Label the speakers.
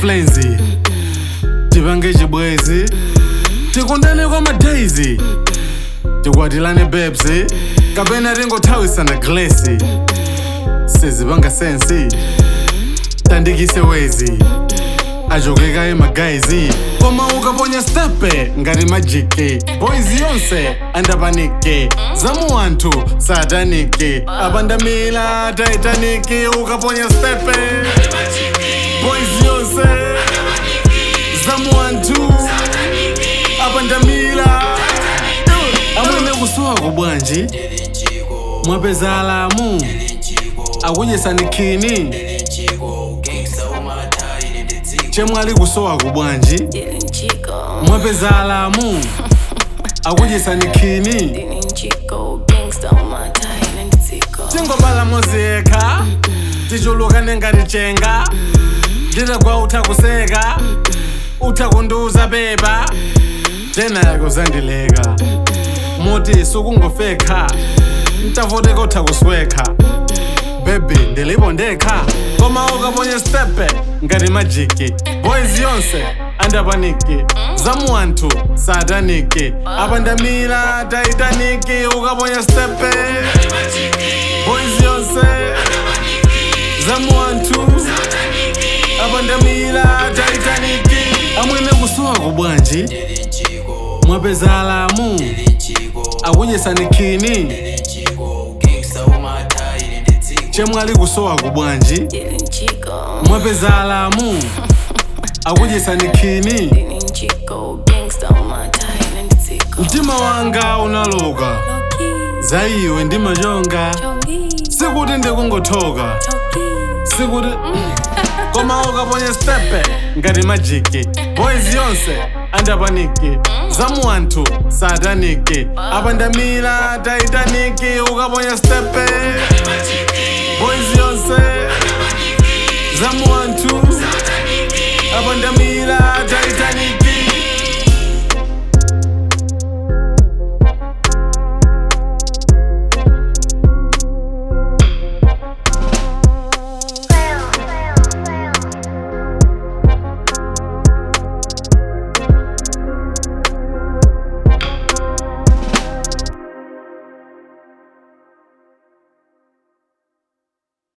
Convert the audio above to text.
Speaker 1: flenzi tipange chibwezi tikundane kwa madaizi tikwatilane bebsi kapena tingothawisana glesi sizipanga sensi tandikise wezi ajokeka emagaizi koma ukaponya stepe ngati majiki boys yonse andapaniki zamu anthu sataniki apandamila taitaniki ukaponya stepe boys yonse zamu anthu apandamila amwene kusowa bwanji mwapeza alamu akudyesani khini chemwali kusowa bwanji
Speaker 2: Dylan Chico,
Speaker 1: mwapeza alamu akudyesani khini
Speaker 2: Dylan Chico, gangsta on my tie and Tico.
Speaker 1: tingobala moziyekha tichulukane ngati chenga ndinagwa utha kuseka utha kundiuza beba tena yako zandileka muti sukungofekha ntavoteka utha kuswekha bebi ndilipo ndekha koma ukaponya stepe ngati majiki boys yonse andapaniki zamu anthu sataniki apandamira taitaniki ukaponya stepe boys yonse zamu anthu apandamira taitaniki amwene kusowa bwanji mwapeza alamu akudyesani khini chemwali kusowa bwanji
Speaker 2: Dylan Chico,
Speaker 1: mwapeza alamu akudyesani khini
Speaker 2: Dylan Chico, gangsta on my tie and Tico.
Speaker 1: mtima wanga unaloka
Speaker 2: Loki,
Speaker 1: za iwe ndi machonga
Speaker 2: Joey,
Speaker 1: sikuti ndikungothoka
Speaker 2: Toki.
Speaker 1: sikuti koma ukaponya stepe ngati majiki boys yonse andapaniki zamu anthu sataniki apandamira taitaniki ukaponya stepe